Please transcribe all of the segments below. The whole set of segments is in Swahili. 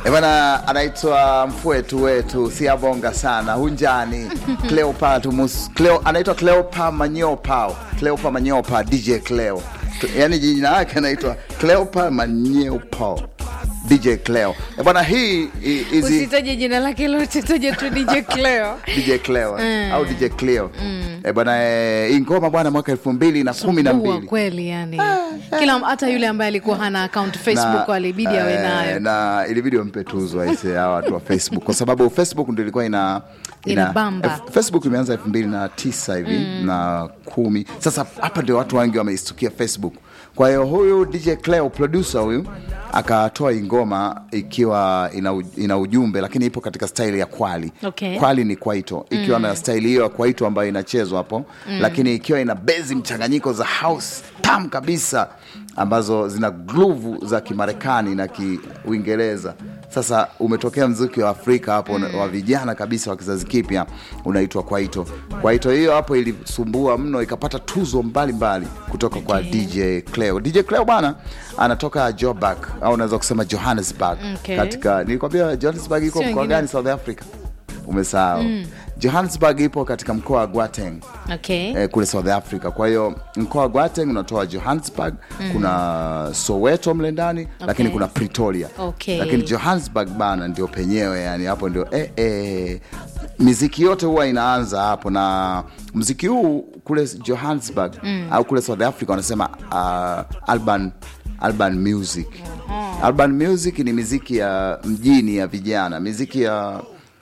Eh, bwana anaitwa mfwetu wetu siabonga sana hunjani Cleopa tumus Cleo anaitwa Cleopa Manyopa Cleopa Manyopa DJ Cleo yaani jina lake anaitwa Cleopa Manyopa DJ Cleo eh, bwana hii hi- hizi usitaje jina lake lote taja tu dj cleo DJ Cleo au DJ Cleo eh, bwana eh, hii ngoma bwana mwaka elfu mbili na kumi na Sumbua mbili kweli yani kila hata yule ambaye alikuwa hana account facebook alibidi awe eh, nayo na ilibidi wampe tuzo aise hawa watu wa facebook kwa sababu facebook ndio ilikuwa ina Inabamba. eh, facebook imeanza elfu mbili na tisa hivi na kumi sasa hapa ndio watu wengi wameistukia facebook kwa hiyo huyu dj cleo producer huyu akatoa hii ngoma ikiwa ina, u- ina ujumbe lakini ipo katika staili ya kwali Okay. kwali ni kwaito ikiwa na staili hiyo ya kwaito ambayo inachezwa hapo lakini ikiwa ina bezi mchanganyiko za house tam kabisa ambazo zina gruvu za kimarekani na kiuingereza sasa umetokea mziki wa afrika hapo wa vijana kabisa wa kizazi kipya unaitwa kwaito kwaito hiyo hapo ilisumbua mno ikapata tuzo mbalimbali kutoka kwa dj cleo dj cleo bana anatoka joburg au unaweza kusema johannesburg Okay. katika nilikwambia johannesburg iko Sio mkoa ingine. gani south africa umesahau johannesburg ipo katika mkoa wa Gauteng okay eh, kule south africa kwa hiyo mkoa wa Gauteng unatoa johannesburg kuna soweto mle ndani lakini kuna pretoria Okay. lakini johannesburg bana ndio penyewe yani hapo ndio eh, eh, miziki yote huwa inaanza hapo na mziki huu kule johannesburg au kule south africa wanasema uh, urban, urban music urban music ni miziki ya mjini ya vijana miziki ya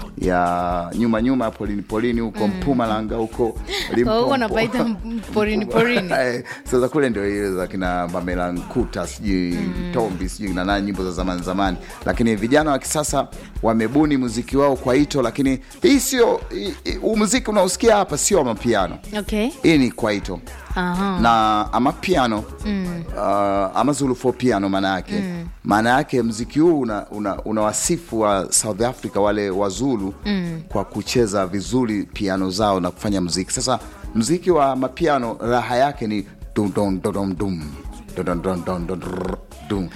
ya nyuma nyuma polini polini huko Mpumalanga huko Limpopo. huko napaita porini porini Eh, sasa kule ndio ile za kina Pamela Nkuta sijui Tombi sijui na nani nyimbo za zamani zamani, lakini vijana wa kisasa wamebuni muziki wao kwa ito, lakini hii sio hii- hii- huu muziki unaosikia hapa sio wa mapiano, okay hii ni kwaito Aha. na ama piano mm. uh, ama Zulu for piano maana yake maana yake mziki huu una, una, una wasifu wa South Africa wale wa Zulu mm. kwa kucheza vizuri piano zao na kufanya mziki. Sasa mziki wa mapiano raha yake ni dum dum dum dum dum dum dum dum dum dum dum